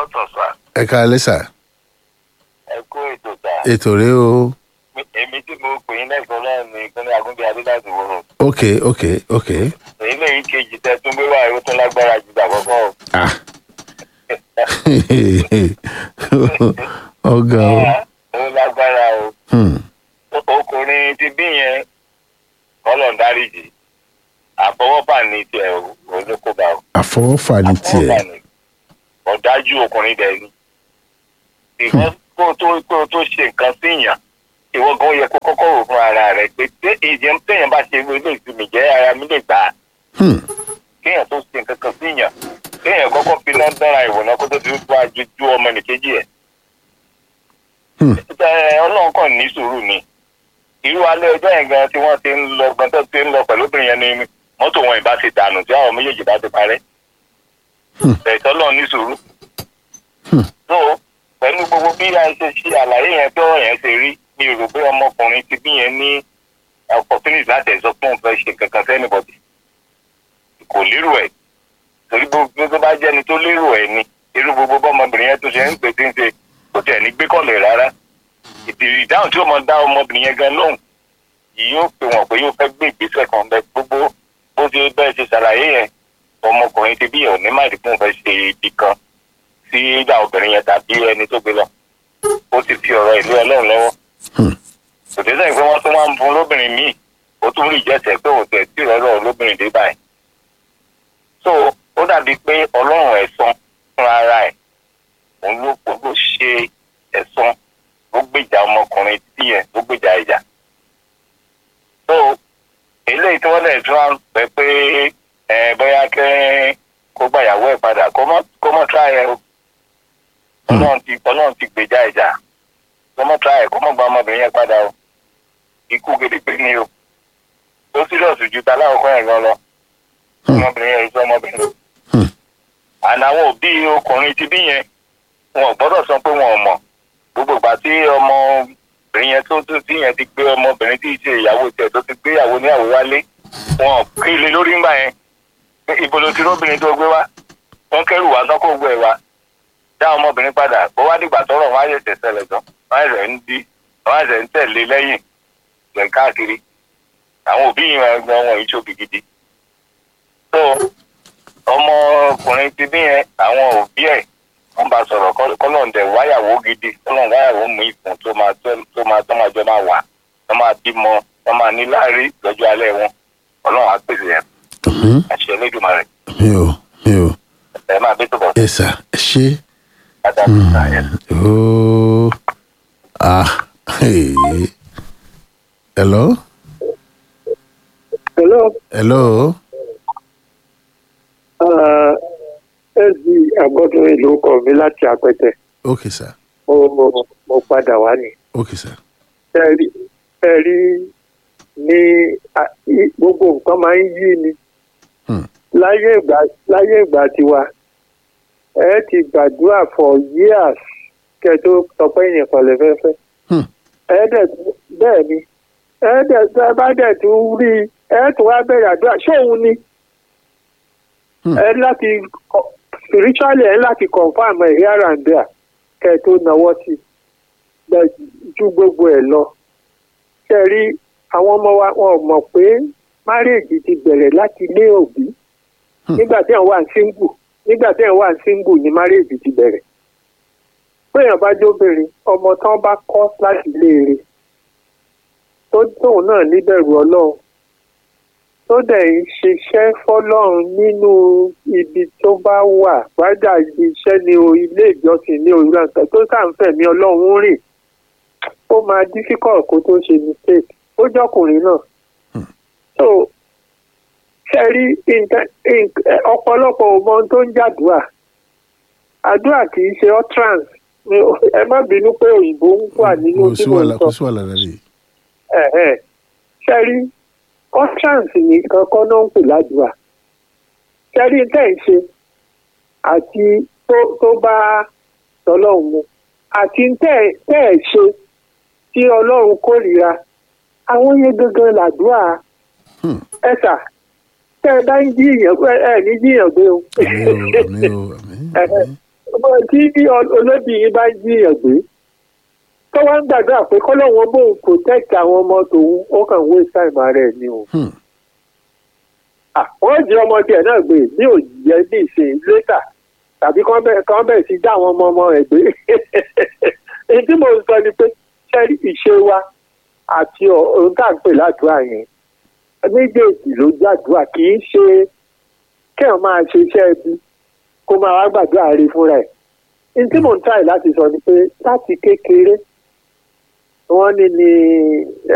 káàtọ̀ sá ẹ káalẹ́ sà ẹ kó ètò sá ètò rẹ o èmi tí mo pè yín lẹ́kọ̀ọ́ náà ní ìpínlẹ̀ agúnbí adéláàdì wòrò ok ok ok èyí lèyí kejì tẹ tún gbé wá ìwé tó lágbára jù àkọ́kọ́ o. ah ọgá o ó lágbára o Hmm. ọkùnrin ti bí yẹn kọ́lọ̀ ń dáríjì àfọwọ́fà ní tiẹ̀ olókòbá o. àfọwọ́fà ní tiẹ̀ àfọwọ́fà ní ọ̀dájú ọkùnrin dẹ̀ ni. ìwọ kó o tó kó o tó ṣe nǹkan síyàn ìwọ gan yẹ kó kọ́kọ́ rò fún ara rẹ̀ pé tí ìjẹun téèyàn bá ṣe ilé ìsinmi jẹ́ ara mi lè gbà á Hmm. kéèyàn tó ṣe nǹkan kan síyàn kéèyàn kọ́kọ́ fi náà dára ìwòná kó tó ti tó ajojú ọmọ nìkejì ẹ̀. Hmm. ẹ ọlọ́run kàn ní sùúrù ni irú alẹ́ ọjọ́ yẹn gan tí wọ́n ti ń lọ gan tó ti ń lọ pẹ̀lú obìnrin yẹn ni mọ́tò wọn ìbá ti dànù tí àwọn méjèèjì bá ti parẹ́. Hmm. ẹ̀tọ́ lọ́run ní sùúrù. Hmm. so pẹ̀lú gbogbo bí a ṣe ṣe àlàyé yẹn bí ọ̀rọ̀ yẹn ṣe rí mi rò pé ọmọkùnrin ti bí yẹn ní opportunity láti ẹ̀ sọ pé òun fẹ́ ṣe kankan sẹ́nìbọ̀dì kò lérò ẹ̀ torí gbogbo tó bá jẹ́ni tó lérò ẹ̀ ni irú gbogbo bọ́mọbìnrin yẹn tó ṣe ń pè tí ń ṣe kò tẹ̀ ní gbé kọ́lẹ̀ rárá ìdí ìdáhùn tí ó mọ dá ọmọbìnrin yẹn gan lóhùn yìí yóò pè wọ́n pé yóò fẹ́ gbé ìgbésẹ̀ kan bẹ gbogbo bó ṣe bẹ́ẹ̀ ṣe ṣàlàyé yẹn ọmọkùnrin ti bí yẹn ò ní máa dìbò fẹ́ ṣe ibi kan sí ìgbà obìnrin yẹn tàbí ẹni tó gbé lọ ó ti fi ọ̀rọ̀ ìlú ọlọ́run lọ́wọ́ Hmm. kò dé sẹ́yìn pé wọ́n tún wá ń fún lóbìnrin míì ó tún rí ìjẹ́sẹ̀ pé òun tẹ̀ sí ìrọ̀lọ́ lóbìnrin dé báyìí so ó dàbí pé ọlọ́run ẹ̀san fún ara ẹ̀ òun ló òun ló ṣe ẹ̀san ó gbèjà ọmọkùnrin tí ẹ̀ ó gbèjà ìjà so eléyìí tí wọ́n lè tún wá pẹ́ pé ẹ bóyá kẹ́ kó gbàyàwó ẹ̀ padà kó mọ́ kó mọ́ tíra ẹ̀ o ọlọ́run ti ọlọ́run ti gbèjà ìjà kó mọ́ tíra ẹ̀ kó mọ́ gba ọmọbìnrin yẹn padà o ikú gedegbe ni o ó sílọ̀sì ju ta láwùkọ́ ẹ̀ gan lọ Hmm. ọmọbìnrin yẹn sọ ọmọbìnrin Hmm. àná àwọn òbí ọkùnrin ti bí yẹn wọn ò gbọ́dọ̀ sọ pé wọn ò mọ̀ gbogbo ìgbà tí ọmọbìnrin yẹn tó tó tí yẹn ti gbé ọmọbìnrin tí ì ṣe ìyàwó tiẹ̀ tó ti gbé ìyàwó níyàwó wálé wọn ò kí ilé lórí ńgbà yẹn pé ibo ló ti róbìnrin tó gbé wá wọn kẹrù wá sọ kó gbé ẹ wá dá ọmọbìnrin padà bó wá dìgbà tọrọ wọn á yẹ tẹsẹ lẹjọ wọn á rẹ ń di wọn á rẹ ń tẹ̀lé lẹ́yìn rẹ káàkiri àwọn òbí yìí wọn gan wọn ìṣòbí gidi so ọmọkùnrin ti bí yẹn àwọn òbí ẹ̀ wọ́n bá sọ̀rọ̀ kọ́lọ́ǹdẹ̀ wáyàwó gidi kọ́lọ́ǹ wáyàwó mú ìfún tó máa tó tó máa tó máa jọ máa wà tó máa bímọ tó máa ní láàrí lọ́jọ́ alẹ́ wọn ọlọ́run á pèsè ẹ̀ Hmm. àṣẹ Elédùmarè mi ò mi ò ẹ máa bí tó bọ̀ ẹ sà ẹ ṣe dáadáa tó sà yẹn. ooo ah hey. hello Hello, hello uh, SD Agbọ́dún ìlú kọ̀ mí láti Apẹtẹ. ok sir Mo mo- mo padà wá ní. ok sir Ẹ rí ẹ rí ní a- í- gbogbo nǹkan máa ń yí ni. Hmm. Láyé ìgbà láyé ìgbà tiwa, ẹ ti gbàdúrà for years kẹ tó sọ pé èèyàn kan lè fẹ́ fẹ́. Hmm. Ẹ dẹ̀ tún- bẹ́ẹ̀ ni ẹ dẹ̀ ẹ bá dẹ̀ tún rí i ẹ tún wá bẹ̀rẹ̀ àdúrà ṣé òun ni Hmm. ẹ láti kọ- spiritually ẹ láti confam ẹ here and there kẹ tó náwó sí i Bẹ́ẹ̀ ju gbogbo ẹ lọ ṣe rí àwọn ọmọ wa wọn ò mọ̀ pé márèèjì ti bẹ̀rẹ̀ láti ilé òbí Hmm. nígbà tí àwọn wà ń single nígbà tí àwọn wà ń single ni márèèjì ti bẹ̀rẹ̀ péèyàn bá jóbìnrin ọmọ tán bá kọ́ láti ilé rẹ̀ tó tóun náà níbẹ̀rù ọlọ́run tó dẹ̀ ń ṣiṣẹ́ fọlọ́run nínú ibi tó bá wà wájà ibi iṣẹ́ ní o ilé ìjọsìn ní òwúrọ̀ nǹkan tó sàǹfẹ̀mí ọlọ́run rìn ó máa difficult kó tó ṣe mistake ó jọkùnrin náà. so ṣe rí nǹkan- nǹkan- ọ̀pọ̀lọpọ̀ ò mọ ohun tó ń jàdúrà àdúrà kì í ṣe utterance Mi ò- ẹ má bínú pé òyìnbó ń wà nínú kò tí sí mo ń wàhálà sọ kò sí wàhálà rẹ ẹ̀hẹ́. ṣe rí utterance nìkan kọ́ náà ń pè ládùúrà ṣe rí tẹ́ ẹ̀ ń ṣe àti tó tó bá tọ́lọ́run mu àti tẹ́ ẹ̀ tẹ́ ẹ̀ ṣe tí ọlọ́run kórìíra àwọn yẹn gangan làdúrà Hmm. ẹ sà tẹ́ ẹ bá ń jíyàn ẹ ẹ ní jíyàn gbé o àmì o àmì o àmì àmì bó tí bí olóbì yín bá jiyàn gbé tó wá ń gbàdúrà pé kọ́lọ́wọ́n bóun protect àwọn ọmọ tòun ó kàn wé sáìmù ara ẹ̀ ni o. Hmm. Ah, wọ́n jí ọmọ tiẹ̀ náà gbé ní òjìyẹ ní ìsìn létà tàbí kán bẹ̀ kán bẹ̀ sí dá àwọn ọmọ ọmọ rẹ̀ gbé. èyí tí mo ń sọ ni pé sẹ́rí ìṣe wa àti ọ̀- ohun tá à ń pè ládùúrà yẹn méjèèjì ló jàdúrà kì í ṣe kéèyàn máa ṣe iṣẹ́ ẹbí kó máa wá gbàdúrà rí fúnra ẹ̀. ní tí mò ń tàyè láti sọ ni pé láti kékeré wọ́n ní ní